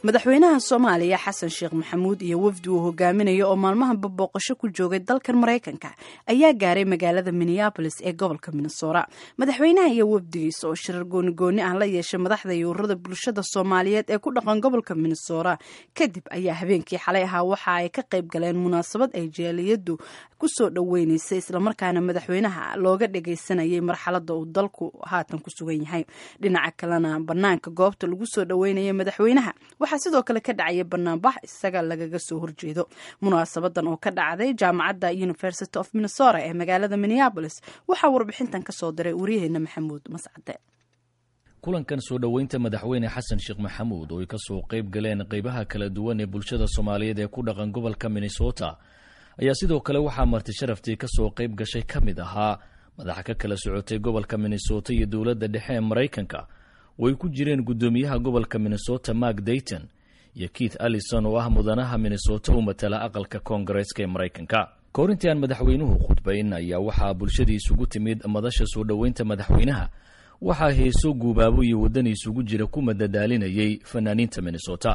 madaxweynaha soomaaliya xasan sheekh maxamuud iyo wafdi uu hogaaminayo oo maalmahanba booqasho ku joogay dalkan maraykanka ayaa gaaray magaalada minneabolis ee gobolka minnesota madaxweynaha iyo wafdigiisa oo shirar goonigooni ah la yeeshay madaxda iyo ururada bulshada soomaaliyeed ee ku dhaqan gobolka minnesota kadib ayaa habeenkii xalay ahaa waxa ay ka qayb galeen munaasabad ay jaaliyadu kusoo dhoweyneysay islamarkaana madaxweynaha looga dhageysanayay marxalada uu dalku haatan ku sugan yahay dhinaca kalena banaanka goobta lagu soo dhoweynaya madaxweynaha waxaa sidoo kale ka dhacaya banaanbax isaga lagaga soo horjeedo munaasabadan oo ka dhacday jaamacadda university of minnesota ee magaalada minneabolis waxaa warbixintan kasoo diray waryaheena maxamuud mascade kulankan soo dhoweynta madaxweyne xasan sheekh maxamuud oo ay ka soo qayb galeen qaybaha kala duwan ee bulshada soomaaliyeed ee ku dhaqan gobolka minnesota ayaa sidoo kale waxaa marti sharaftii ka soo qayb gashay ka mid ahaa madaxa ka kala socotay gobolka minnesota iyo dowladda dhexe ee maraykanka oo ay ku jireen guddoomiyaha gobolka minnesota mark dayton iyo keith allison oo ah mudanaha minnesota u matala aqalka koongareeska ee maraykanka koorintii aan madaxweynuhu khudbayn ayaa waxaa bulshadii isugu timid madasha soo dhoweynta madaxweynaha waxaa heeso guubaabo iyo waddani isugu jira ku madadaalinayay fanaaniinta minnesota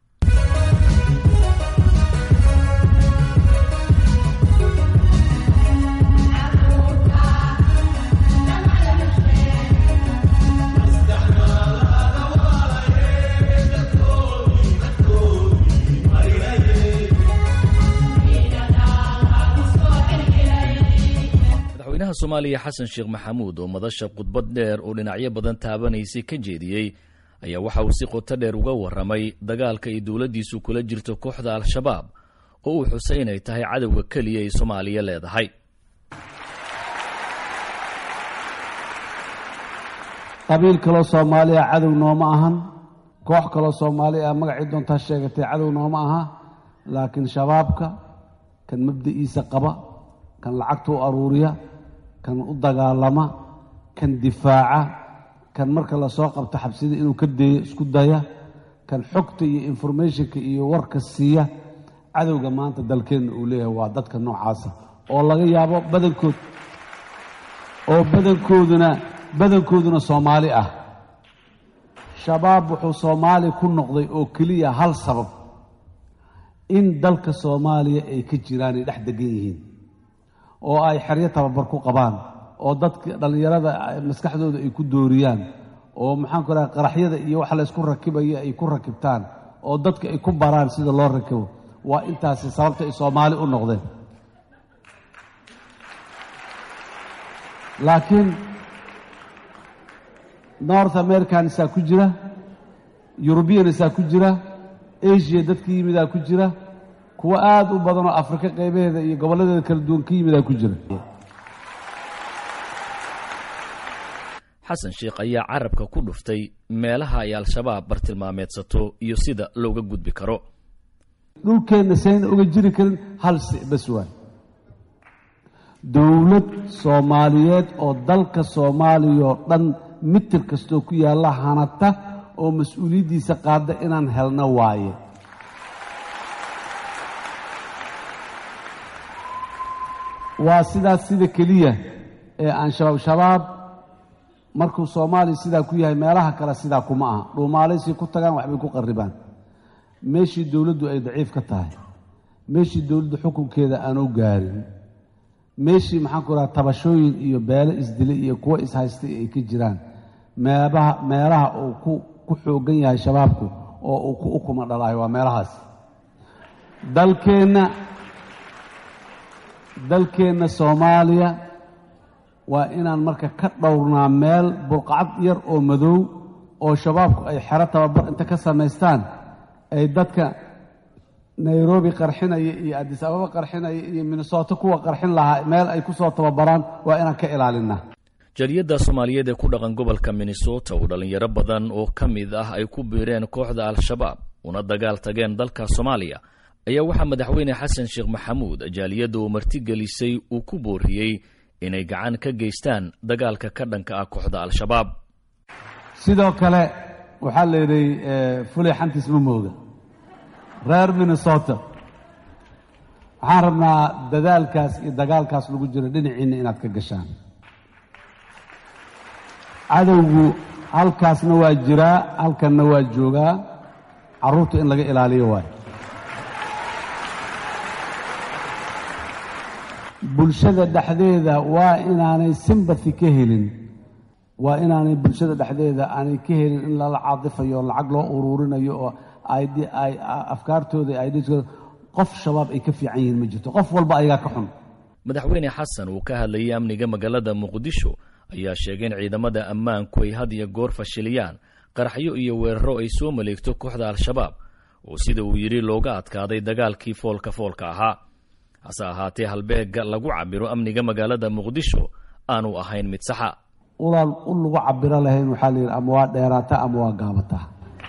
madaxweynaha soomaaliya xasan sheekh maxamuud oo madasha khudbad dheer oo dhinacyo badan taabanaysay ka jeediyey ayaa waxa uu si qoto dheer uga warramay dagaalka ay dowladdiisu kula jirto kooxda al-shabaab oo uu xusay inay tahay cadowga keliya ay soomaaliya leedahay qabiil kaloo soomaaliya cadow nooma ahan koox kaloo soomaali ah magacii doontaa sheegatay cadow nooma aha laakiin shabaabka kan mabda'iisa qaba kan lacagta u aruuriya kan u dagaalama kan difaaca kan marka lasoo qabto xabsida inuu ka deeyo isku daya kan xogta iyo informationka iyo warka siiya cadowga maanta dalkeenna uu leeyahay waa dadka noocaasa oo laga yaabo badankood oo badankooduna badankooduna soomaali ah shabaab wuxuu soomaali ku noqday oo keliya hal sabab in dalka soomaaliya ay ka jiraan ay dhex degan yihiin oo ay xeryo tababar ku qabaan oo dadka dhallinyarada maskaxdooda ay ku dooriyaan oo maxaanku raha qaraxyada iyo wax laysku rakibaya ay ku rakibtaan oo dadka ay ku baraan sida loo rakibo waa intaasi sababta ay soomaali u noqdeen laakiin north american isaa ku jira yurubiyan isaa ku jira asia dadka yimidaa ku jira kuwo aada u badan oo afrika qaybaheeda iyo gobolladeeda kala duwan ka yimidaa ku jira xasan sheekh ayaa carabka ku dhuftay meelaha ay al-shabaab bartilmaameedsato iyo sida looga gudbi karo dhulkeenna sayna uga jiri karin hal bas waay dowlad soomaaliyeed oo dalka soomaaliya oo dhan mitir kastoo ku yaalla hanata oo mas-uuliyaddiisa qaada inaan helno waaye waa sidaas sida keliya ee aan shabaab shabaab markuu soomaaliya sidaa ku yahay meelaha kale sidaa kuma aha dhuumaalaysay ku tagaan waxbay ku qarribaan meeshii dowladdu ay daciif ka tahay meeshii dowladdu xukunkeeda aanu gaarin meeshii maxaanku raha tabashooyin iyo beelo isdilay iyo kuwo ishaystay ay ka jiraan meebaha meelaha uu ku ku xooggan yahay shabaabku oo uu ku ukuma dhalaayo waa meelahaas dalkeenna dalkeenna soomaaliya waa inaan marka ka dhowrnaa meel burqacad yar oo madow oo shabaabku ay xero tababar inta ka samaystaan ay dadka nairobi qarxinaya iyo addis ababa qarxinaya iyo minnesota kuwa qarxin lahaa meel ay ku soo tababaraan waa inaan ka ilaalinaa jariyadda soomaaliyeed ee ku dhaqan gobolka minnesota oo dhallinyaro badan oo ka mid ah ay ku biireen kooxda al-shabaab una dagaal tageen dalka soomaaliya ayaa waxaa madaxweyne xasan sheekh maxamuud jaaliyadda uu martigelisay uu ku booriyey inay gacan ka geystaan dagaalka ka dhanka ah kooxda al-shabaab sidoo kale waxaa la yidhi fulay xantiis ma mooga reer minnesota waxaan rabnaa dadaalkaas iyo dagaalkaas lagu jiro dhinaciinna inaad ka gashaan cadowgu halkaasna waa jiraa halkanna waa joogaa carruurta in laga ilaaliyo waayo bulshada dhexdeeda waa inaanay simbathi ka helin waa inaanay bulshada dhexdeeda aanay ka helin in lala caadifayo lacag loo uruurinayo oo afkaartooda idskooda qof shabaab ay ka fiican yihiin ma jirto qof walba ayagaa ka xun madaxweyne xasan uu ka hadlayay amniga magaalada muqdisho ayaa sheegay in ciidamada ammaanku ay had iyo goor fashiliyaan qaraxyo iyo weeraro ay soo maleegto kooxda al-shabaab oo sida uu yidhi looga adkaaday dagaalkii foolka foolka ahaa hase ahaatee halbeegga lagu cabiro amniga magaalada muqdisho aanu ahayn mid saxa ulaan u lagu cabiro lahayn waxaa layidhi ama waa dheeraata ama waa gaabataa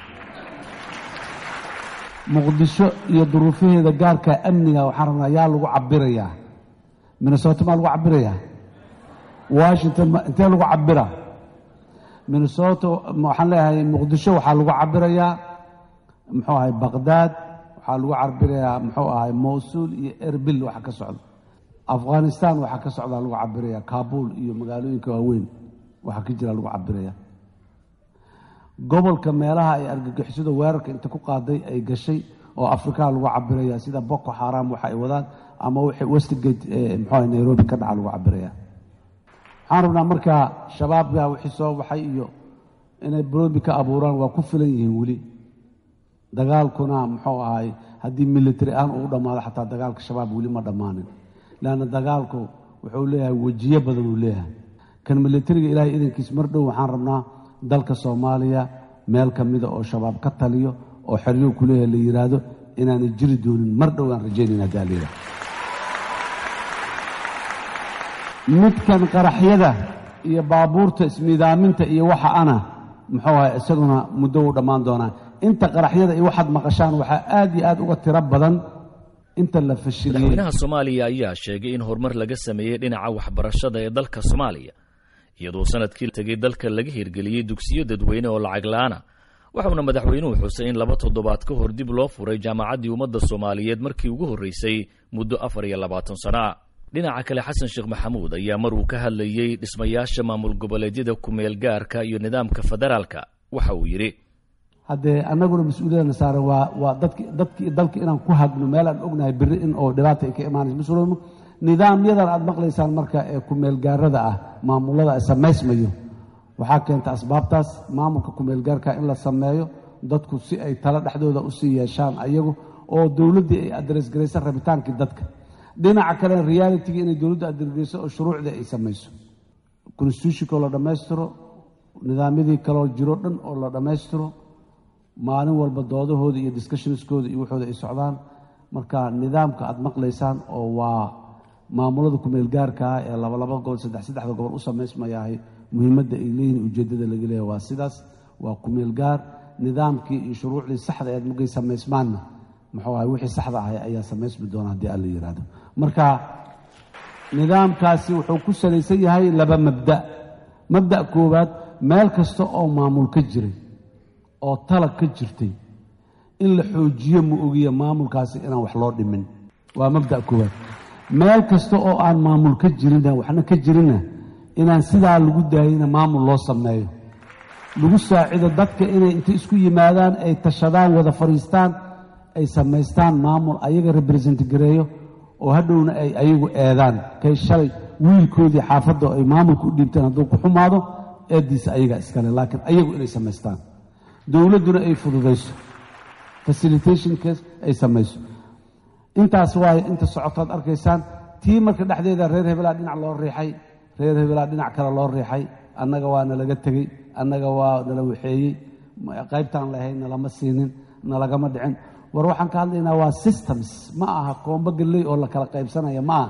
muqdisho iyo duruufaheeda gaarka amniga waxaan rabnaa yaa lagu cabirayaa minnesota maa lagu cabirayaa washington intee lagu cabira minnesota waxaan leeyahay muqdisho waxaa lagu cabirayaa muxuu ahay baqdaad waxaa lagu cabirayaa muxuu ahay mowsuul iyo erbil waxa ka socda afghanistan waxaa ka socdaa lagu cabirayaa kabul iyo magaalooyinka waaweyn waxaa ka jira lagu cabiraya gobolka meelaha ay argagixisada weerarka inta ku qaaday ay gashay oo afrikaa lagu cabiraya sida boko xaram waxa ay wadaan ama wixii westgate muxuu nairobi ka dhaca lagu cabiraya waxaan rabnaa markaa shabaabka wixii soo baxay iyo inay brobi ka abuuraan waa ku filan yihiin weli dagaalkuna muxuu ahay haddii military aan uu dhammaado xataa dagaalka shabaab weli ma dhammaanin leanna dagaalku wuxuu leeyahay wejiyo badan uu leeyahay kan militariga ilaahay idankiis mar dhow waxaan rabnaa dalka soomaaliya meel ka mida oo shabaab ka taliyo oo xeryo ku leeyahay la yidhaahdo inaanay jiri doonin mar dhow aan rajaynayna haddi allayidhaha midkan qaraxyada iyo baabuurta isnidaaminta iyo waxa ana muxuu ahay isaguna muddo uu dhammaan doonaa inta qaraxyada iyo waxaad maqashaan waxaa aad iyo aad uga tiro badan inta la fashiliyey madaxweynaha soomaaliya ayaa sheegay in horumar laga sameeyey dhinaca waxbarashada ee dalka soomaaliya iyadoo sanadkii tegay dalka laga hirgeliyey dugsiyo dadweyne oo lacag la-aana waxauna madaxweynuhu xusay in laba toddobaad ka hor dib loo furay jaamacaddii ummadda soomaaliyeed markii ugu horreysay muddo afar iyo labaatan sano ah dhinaca kale xasan sheekh maxamuud ayaa mar uu ka hadlayey dhismayaasha maamul goboleedyada kumeel gaarka iyo nidaamka federaalka waxa uu yidhi haddee annaguna mas-uuliyadana saaran waa waa dadki dadki dalka inaan ku hagno meel aan ognahay berri in oo dhibaata ay ka imaanayso mas-uuliyadnu nidaamyadan aad maqlaysaan marka ee kumeelgaarada ah maamulada samaysmayo waxaa keenta asbaabtaas maamulka kumeelgaarka in la sameeyo dadku si ay talo dhexdooda usii yeeshaan ayagu oo dowladdii ay adresgarayso rabitaankii dadka dhinaca kale realitigi inay dowladdu adresgarayso oo shuruucdii ay samayso constitutionkoo la dhammaystiro nidaamyadii kaloo jiro dhan oo la dhammaystiro maalin walba doodahooda iyo discussionskooda iyo waxooda ay socdaan marka nidaamka aad maqlaysaan oo waa maamulada kumeel gaarkaa ee labalaba gobol saddex saddexda gobol u samaysmayahay muhiimadda ay leeyihin ujeeddada laga leeyahy waa sidaas waa kumeel gaar nidaamkii iyo shuruucdii saxda eed markay samaysmaanna muxuu ahay wixii saxda ahay ayaa samaysmi doona haddii alla yidhaahdo marka nidaamkaasi wuxuu ku salaysan yahay laba mabda mabda' koowaad meel kasta oo maamul ka jiray oo talag ka jirtay in la xoojiyo ma ogiya maamulkaasi inaan wax loo dhimin waa mabda' koowaad meel kasta oo aan maamul ka jirina waxna ka jirinna inaan sidaa lagu daayina maamul loo sameeyo lagu saacido dadka inay inta isku yimaadaan ay tashadaan wada fadhiistaan ay samaystaan maamul ayaga represent gareeyo oo hadhowna ay ayagu eedaan kay shalay wiilkoodii xaafadda ay maamulka u dhiibteen hadduu ku xumaado eeddiisa ayaga iskale laakiin ayagu inay samaystaan dowladduna ay fududayso facilitationkas ay samayso intaas waaye inta socotaad arkaysaan tii marka dhexdeeda reer hebelaa dhinac loo riixay reer hebelaa dhinac kale loo riixay annaga waa nalaga tegey annaga waa nala waxeeyey qaybtaan lahayn nalama siinin nalagama dhicin war waxaan ka hadlaynaa waa systems ma aha koombo galley oo la kala qaybsanaya ma aha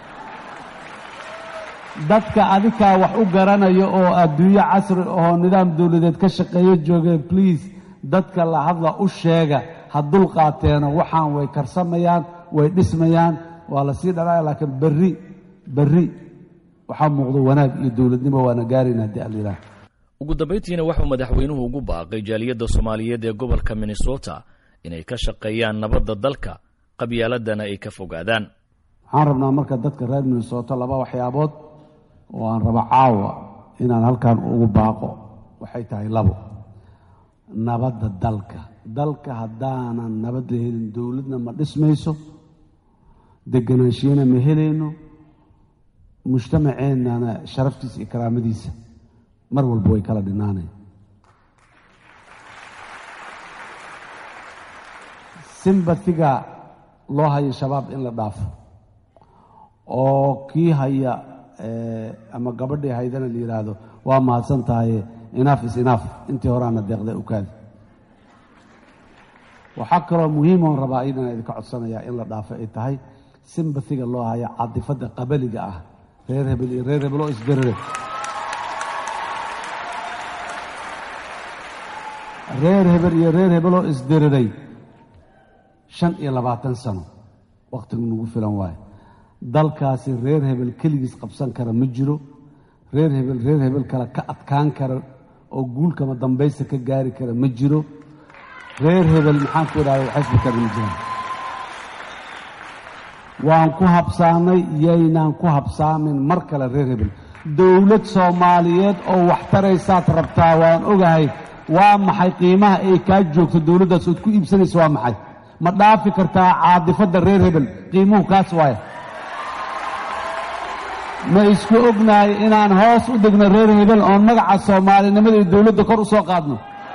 dadka adikaa wax u garanayo oo adduunyo casri ahoo nidaam dowladeed ka shaqeeyo joogeen bliase dadka la hadla u sheega ha dul qaateeno waxaan way karsamayaan way dhismayaan waa la sii dhalaya laakiin berri berri waxaa muuqdo wanaag iyo dowladnimo waana gaarayna haddii allilah ugu dambayntiina waxuu madaxweynuhu ugu baaqay jaaliyadda soomaaliyeed ee gobolka minnesota inay ka shaqeeyaan nabadda dalka qabyaaladana ay ka fogaadaan waxaan rabnaa marka dadka reer minnesota laba waxyaabood oo aan rabo caawa inaan halkan ugu baaqo waxay tahay labo nabadda dalka dalka haddaanan nabad la helin dowladna ma dhismayso deganaanshiina ma helayno mujtamaceennana sharaftiisa iyo karaamadiisa mar walba way kala dhinaanayn simbatiga loo hayo shabaab in la dhaafo oo kii haya ama gabadhii haydana la yidhaahdo waa mahadsan tahaye inaaf is inaaf intii horaana deeqda ukaadi waxaa kaloo muhiimoon rabaa idana idinka codsanayaa in la dhaafo ay tahay simbatiga loo hayo cadifadda qabaliga ah reer hebel iyo reer hebel oo isberere reer hebel iyo reer hebel oo isdiriray shan iyo labaatan sano wakhtigu nagu filan waayo dalkaasi reer hebel keligiis qabsan kara ma jiro reer hebel reer hebel kale ka adkaan kara oo guulkama dambaysta ka gaari kara ma jiro reer hebel maxaan ku idhahda xisbi kale ma jiraan waan ku habsaamay yaynaan ku habsaamin mar kale reer hebel dowlad soomaaliyeed oo wax taraysaad rabtaa waan ogahay waa maxay qiimaha ay kaa joogto dowladdaas ood ku iibsanaysa waa maxay ma dhaafi kartaa caadifadda reer hebel qiimuhu kaas waaya ma isku ognahay inaan hoos u dhigno reer hebel oon magaca soomaalinimada iyo dowladda kor u soo qaadno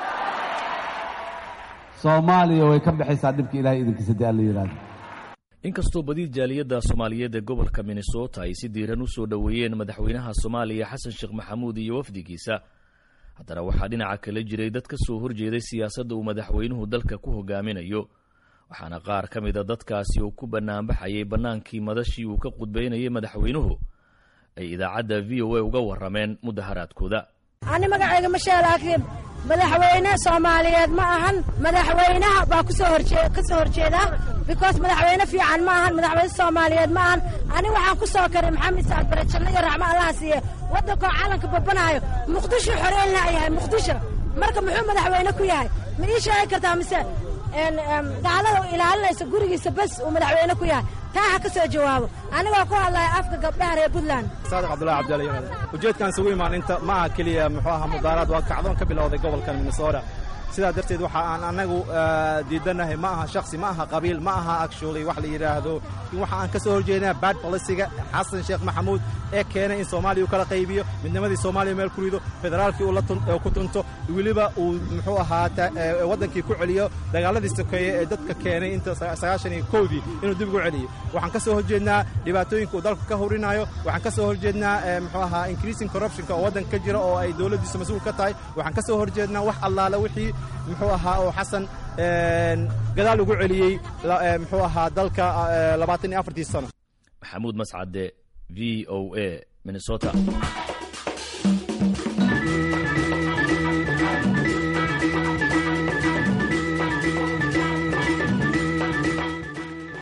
soomaaliya way ka baxaysaa dhibka ilahay idinkiisa dee alla yidhahdo inkastoo badi jaaliyadda soomaaliyeed ee gobolka minnesota ay si diiran u soo dhoweeyeen madaxweynaha soomaaliya xasan sheekh maxamuud iyo wafdigiisa haddana waxaa dhinaca kale jiray dad ka soo horjeeday siyaasadda uu madaxweynuhu dalka ku hogaaminayo waxaana qaar ka mida dadkaasi uu ku bannaanbaxayay bannaankii madashii uu ka qudbaynayay madaxweynuhu ay idaacadda v o a uga warrameen mudaharaadkooda ani magacayga mashee laakiin madaxweyne soomaaliyeed ma ahan madaxweynaha baa kusoo horjee ka soo horjeedaa because madaxweyne fiican ma ahan madaxweyne soomaaliyeed ma ahan ani waxaan ku soo karay maxamed saad bare janno iyo raxmo allaha siiye waddankoo calanka babanaayo muqdisho xoreelna yahay muqdisho marka muxuu madaxweyne ku yahay ma ii sheegi kartaa mise gaalada u ilaalinaysa gurigiisa bes uu madaxweyne ku yahay taa ha ka soo jawaabo anigoo ku hadlaya afka gabdhaha reer puntland saadiq cabdullahi cabdiali ujeedkan isugu imaan inta ma aha keliya muxuu ahaa mudaaraad waa kacdoon ka bilowday gobolkan minnesota sidaa darteed waxa aan annagu diidanahay ma aha shaksi ma aha qabiil ma aha actually wax la yidhaahdo waxa aan ka soo horjeednaa bad bolisiga xasan sheekh maxamuud ee keenay in soomaaliya uu kala qaybiyo midnimadii soomaaliya meel ku rido federaalkii uu ku tunto weliba uu muxuu ahaa waddankii ku celiyo dagaaladii sokeeye ee dadka keenay inta sagaashan iyo kowdii inuu dib ugu celiyo waxaan ka soo horjeednaa dhibaatooyinka uu dalka ka horinayo waxaan ka soo horjeednaa muxuu ahaa increasing corruptionka oo waddanka ka jira oo ay dowladdiisu mas-uul ka tahay waxaan ka soo horjeednaa wax allaala wixii muxuu ahaa oo xasan gadaal ugu celiyey muxuu ahaa dalka labaatan iyo afartii sano maxamuud mascade v o a minnesota